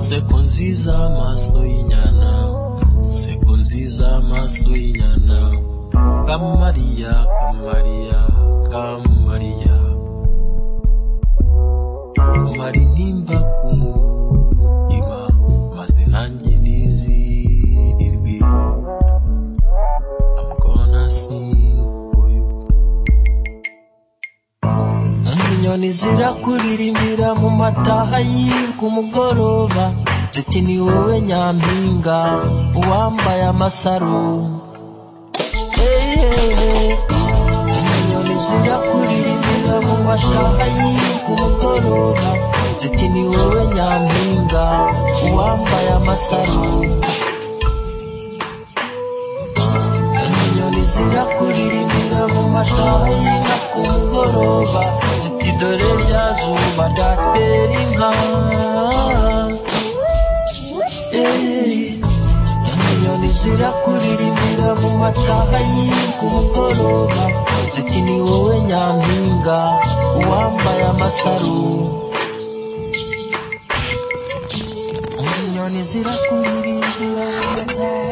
Seko nziza amaso y'inyana Seko nziza amaso y'inyana Kamariya Kamariya Kamariya Kamara intimba ku mutima Maze nanjye nizirirwe I'm gonna sing for you Inyoni zirakuririmbira mu mataha y'inku mugoroba Ziti ni wowe nyampinga uwambaye amasaro hey, hey, hey. Inyoni zirakuririmbira mu mataha y'inku mugoroba Ziti ni wowe nyampinga uwambaye amasaro Inyoni zirakuririmbira mu mataha y'inka ku mugoroba Ziti dore rya zuba ryatera inka Eh. inyoni zirakuririmbira mu mataha y'inku mugoroba ziti ni wowe nyampinga uwambaye amasaro inyoni zirakuririmbira mu mataha